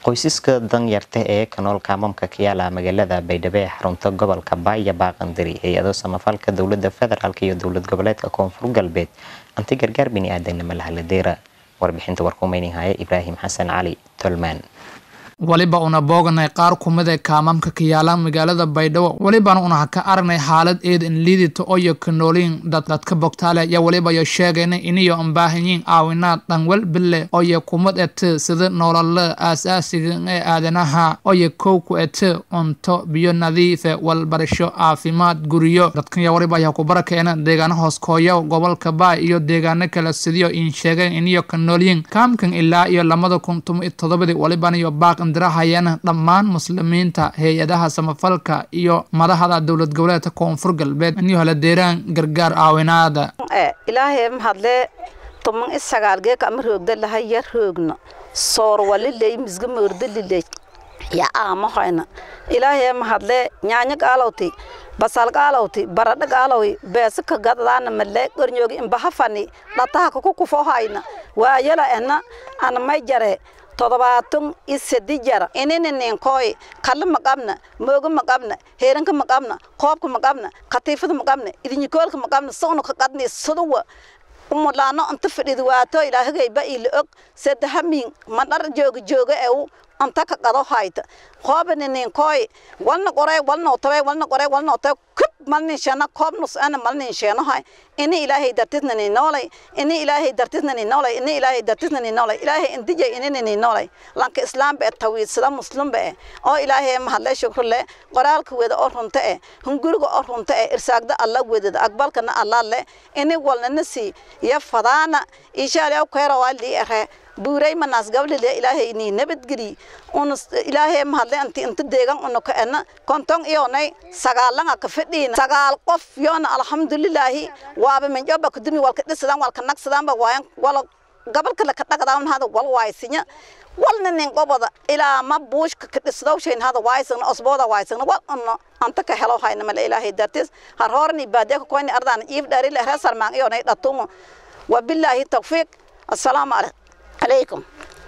qoysaska danyarta ee ka nool kaamamka ka yaala magaalada baydhabo ee xarunta gobolka baaya baaqandari hay-ado samafalka dowlada federaalk iyo dowlad goboleedka koonfur galbeed anti gargaar bini-aadanimo lahaladeera warbixinta warkumaynin haya ibraahim xasan cali tolmaan weliba una booganay qaar kumid ee kaamamka ka yaalaan magaalada baydhabo welibana una ka aragnay xaalad eed in liidita oyo ka nooliin dadka bogtaale iyo weliba yo sheegayna iniyo ambaahanyiin caawinaad dhanwel bille oyo kumid ete sida noolala aasaasiga ee aadanaha oyo kow ku ete cunto biyo nadiife walbarasho caafimaad guriyo dadkanya weliba ayaa ku barakeena deegaana hooskooyo gobolka baay iyo deegaano kale sidiyo in sheegeen iniyo ka noolyiin kaamkan ilaa iyo lamada kun toban iyo todobadii welibana iyo baaq dirahayana dhammaan muslimiinta hay-adaha samafalka iyo madaxda dowlad goboleedka koonfur galbeed inuu hela deeraan gargaar caawinaada ilaahay mahadlee tuman isagaalgeeka ama roogda laha yar roogna soor waliley misga moordaliley ya aamahayna ilaahay mahadlee nyaanya gaalowti basal gaalowti baradha gaalowi beesaka gadadaana malee gornyoogi imbahafani dhataha kuku kufohayna waayala ena ana may jare todobaatan iyo sedi jara inini ninkooy kalla ma qabna mooga ma qabna heeranka ma qabna qoobka ma qabna khatiifada ma qabna idinyikoolka ma qabna sawna ka qadni saduwa umulaano anta fadhida waato ilaahagayba ila og sadahamin madhar jooga jooga ew anta ka qado hayta qoobani ninkooy walna qoray walna otabay walna qoray walna otabay kub malnin sheena koob nus ana malnin sheenahay ini ilaahay dartisna ni noolay ini ilaahay dartisna ni noolay ini ilaahay dartisna ni noolay ilaahay indijay inini ni noolay lanka islaam bee tawiidsada muslim bee oo ilaahay mahadle shukrle qoraalka weda oo runta eh hunguriga oo runta eh irsaagda alla wedada aqbalkana alla le ini walna nasi ya fadaana ishaali aw kayra wali ere buuray manaas gablile ilaahay ni nabadgeli un ilaahay mahadle anti inta deegan una ka ena konton iyonay sagaalanga ka fadhiina sagaal qof yoona alxamdulilaahi waaba minjoba kudumi walka dhisadaan walka nagsadaan ba waayan wala gabalka la ka dhagdaan hada wal waaysinya walna nin goboda ilaa ma buushka ka dhisdowshayn hada waaysagna osbooda waaysagna wal una anta ka helo hayna mala ilaahay dartis har horni baadiya ka koyni ardaan iif dhaari la reesar maan iyonay dhatumo wabilaahi tawfiiq assalaamu calaykum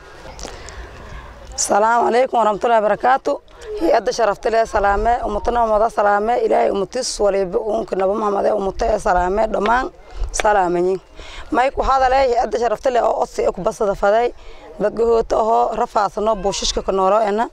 السلام عليكم ورحمة الله وبركاته هي شرفت لي سلامة أمتنا ومضى سلامة إلهي أمتس ولي بأمك نبو محمد أمتي سلامة دمان سلامة ما يكو هذا لي هي شرفت لي أو أصي أكو بس دفدي dadka ahoo rafaasano buushishka ka noolo ena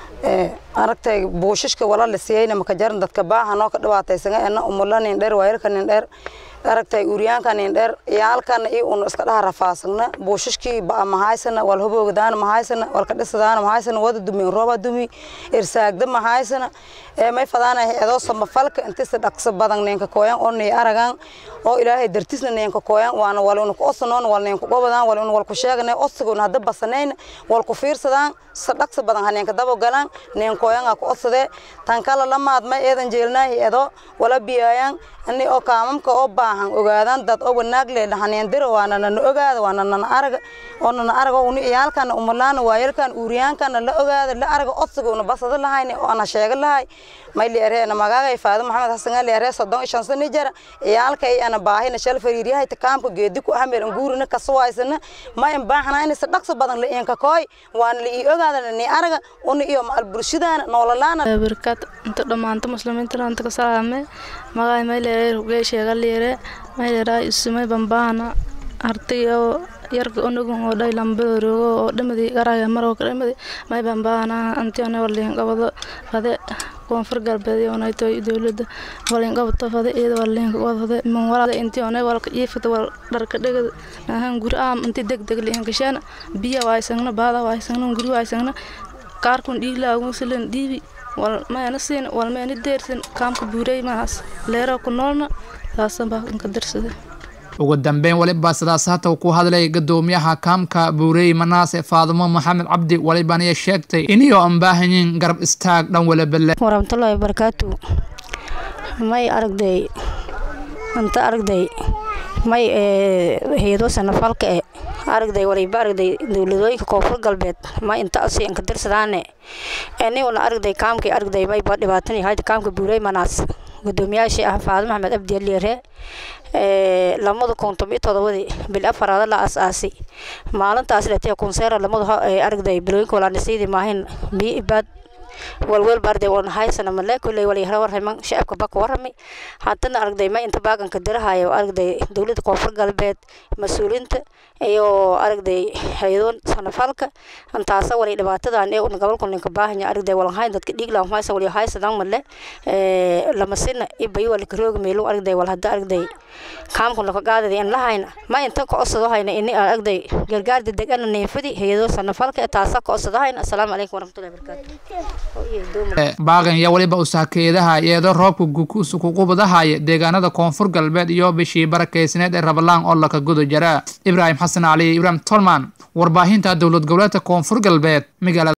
aragtay buushishka wala la siiyeyna maka jaran dadka baahanoo ka dhibaataysana ena umula nin dheer waayarka nin dheer aragtay uuryaanka nin dheer iyaalkana iyo unu iska dhaha rafaasagna buushishkii ba'a mahaysana wal hubogdaana mahaysana walka dhisadaana mahaysana wada dumi rooba dumi irsaagda mahaysana ee may fadaana eedoo samafalka intisa dhaqso badan ninka kooyan oo nii aragan oo ilaahay dartisna ninka kooyan waana wal unu ku osanoon wal ninka gobadan wal unu wal ku sheeganay osiguna hadda basanayn wal ku fiirsadaan sa dhaqso badan haneenka dabo galan nin kooyan ku osade tan kala lamaad may eedan jeelnaahi eedoo wala biyayaan ani oo kaamamka oo baahan ogaadaan dad oo wanaag leh dhahaneen diro waana nana ogaada waana nana araga oo nana araga uni iyaalkana umalaana waayalkan uuriyaankana la ogaada la araga odsiga una basada lahayni oo ana sheega lahay may leereena magaagay faado maxamed xasan leere soddon shan sano jira iyaalkay ana baahina shal fariiryahay takaamka geedi ku hamel nguurina kaswaysana ma in baahna in sadaqso badan la inka kooy waana la ii ogaada ni araga uni iyo maal bulshadaana noolalaana barkat inta dhamaanta muslimiinta anta ka salaame magaay may leere rugay sheega leere may leere isumay bambaana artiyo yarka onugun oo dhay lambarogo oo dhamadi garaya maroo ka dhamadi may bambaana antione warliin qabado fade koonfur galbeed onayto dowladda walin qabto fade iyada warliin qabado man wala intione walka iifata wal dharka dhegad ahan guri aam inti deg deg liin gashaana biya waysagna baada waysagna guri waysagna kaarkun dhiiglaagun silan dhiibi wal mayana siin wal mayana deersin kaamka buuray maas leero ku noolna saasan baa inka darsada ugu dambeyn weliba sidaas hata ku hadlay gadoomiyaha kaamka buurey manaase faadumo maxamed cabdi walibaniya sheegtay iniyoo aan baahanyiin garab istaag dhan walabale waraxmatullaahi wabarakaatu may aragday anta aragday may hay-ado sanafalka e aragday waliba aragday dowladooyinka koonfur galbeed ma inta asi inka dirsadaane eniguna aragday kaamkii aragday mayba dhibaatan yahay kaamka buurey manaas gudoomiyaashii ah faado maxamed abdi aliere lamada kun tomiyo todobadii bil afaraada la asaasi maalintaas letee kunseera lamada aragday bilooyinka walaanisiidii maahin biyo ibaad walwal barday wan haysana male kulley wali hara warhaman shacabka baka warramay haddana aragday ma inta baaganka dirahayo aragday dowladda koonfur galbeed mas-uuliinta iyo aragday hay-adoon sanafalka intaasa wali dhibaatadan ee una gobolka ninka baahanya aragday walan hayn dadka dhiiglan haysa wali haysadan male lamasina ibay wali karooga meelo aragday wal hadda aragday kaamkun laka qaadada in lahayna ma inta ka osado hayna ini aragday gargaar degdegana neefadi hay-adoo sanafalka taasa ka osado hayna assalaamu calaykum waraxmatullahi wabarakaatu baaqan iyo waliba usaakeedaha iyadoo roobka gukuusu kuqubadahaya deegaanada koonfur galbeed iyo bishii barakeysneed ee rabalaan oo laka guda jara ibraahim xasan cali ibraahim tolman warbaahinta dowlad goboleedka koonfur galbeed magaalada